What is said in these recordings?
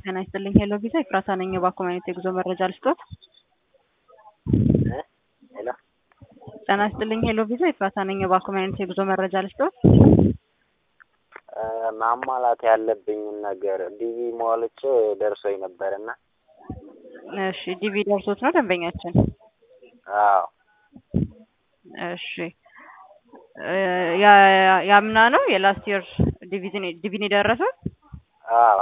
ጤና ይስጥልኝ ሄሎ ቪዛ ኤፍራታ ነኝ። እባክዎ አይነት የጉዞ መረጃ ልስጦት? ሄሎ ጤና ይስጥልኝ ሄሎ ቪዛ ኤፍራታ ነኝ። እባክዎ አይነት የጉዞ መረጃ ልስጦት? ማሟላት ያለብኝን ነገር ዲቪ ሞልቼ ደርሶኝ ነበርና እሺ ዲቪ ደርሶት ነው ደንበኛችን? አዎ እሺ ያ- ያምና ነው የላስት ይር ዲቪዝን ዲቪን የደረሰው? አዎ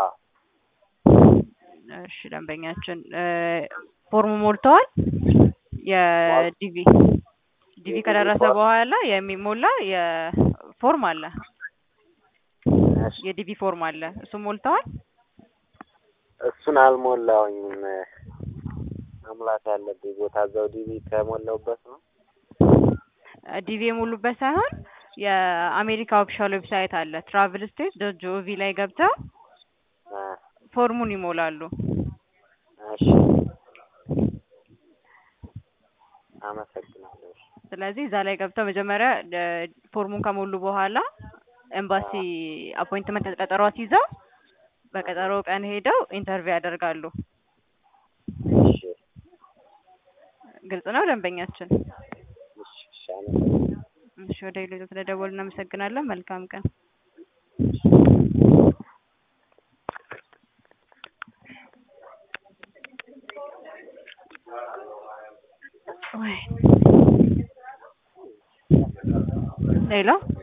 እሺ ደንበኛችን ፎርሙ ሞልተዋል? የዲቪ ዲቪ ከደረሰ በኋላ የሚሞላ የፎርም አለ እሺ የዲቪ ፎርም አለ እሱ ሞልተዋል? እሱን አልሞላውኝም። መሙላት ያለብኝ ቦታ እዛው ዲቪ ከሞላውበት ነው። ዲቪ የሞሉበት ሳይሆን የአሜሪካ ኦፊሻል ዌብሳይት አለ ትራቭል ስቴት ዶት ጂኦቪ ላይ ገብተው አ፣ ፎርሙን ይሞላሉ። እሺ አመሰግናለሁ። እሺ ስለዚህ እዛ ላይ ገብተው መጀመሪያ እ ፎርሙን ከሞሉ በኋላ ኤምባሲ አፖይንትመንት ቀጠሮ አስይዘው በቀጠሮ ቀን ሄደው ኢንተርቪው ያደርጋሉ። እሺ ግልጽ ነው ደንበኛችን? እሺ እሺ አመሰግናለሁ። እሺ ወደ ሌሎች ስለደወሉ እናመሰግናለን። መልካም ቀን። ወይ ሄሎ